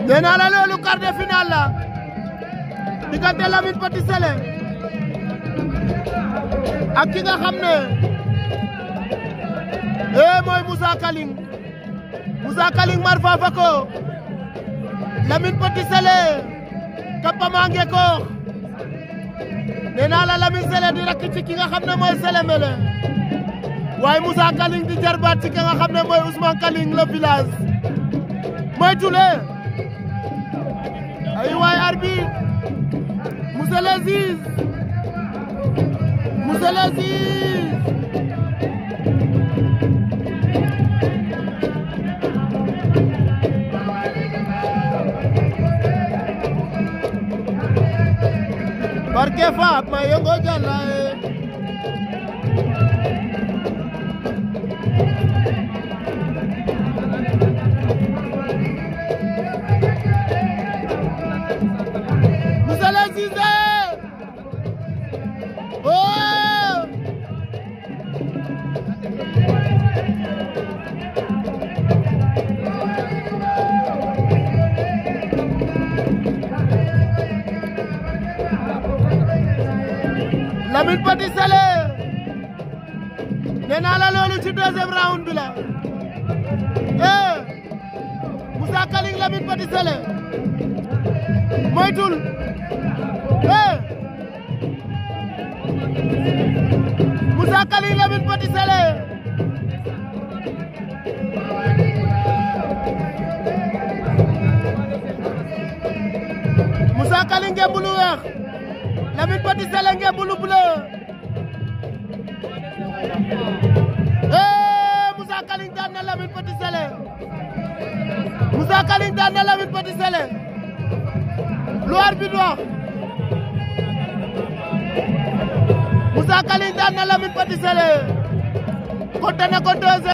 nee naa la loolu quart de finale la diggante Lamine Petit Sélé ak ki nga xam ne eh mooy Moussa Kaling Moussa Kaling mar fafa ko Lamine Petit Sélé kappamange ko nee naa la Lamine Sélé di rakk ci ki nga xam ne mooy Sélé Mélé waaye Moussa Kaling di jarbaat ci ki nga xam ne mooy Ousmane Kaling le village mooy tule ay waay arbitre monsieur le juge monsieur le juge barke faap ma yongo jalae monsieur le juge oh Lamine Petit Sélé nee naa la loolu ci deuxième round bi la eh Moussa Kaling Lamine Petit Sélé moytul eh Moussa Kaling Lamine Petit Sélé Moussa Kaling ngemb lu weex Lamine Petit Sélé ngemb lu bleu eh Moussa Kaling daan na Lamine Petit Sélé Moussa Kaling daan na Lamine Petit Sélé lu arbitre wax Moussa Kaling daan na Lamine Petit Sélé konte na ko 2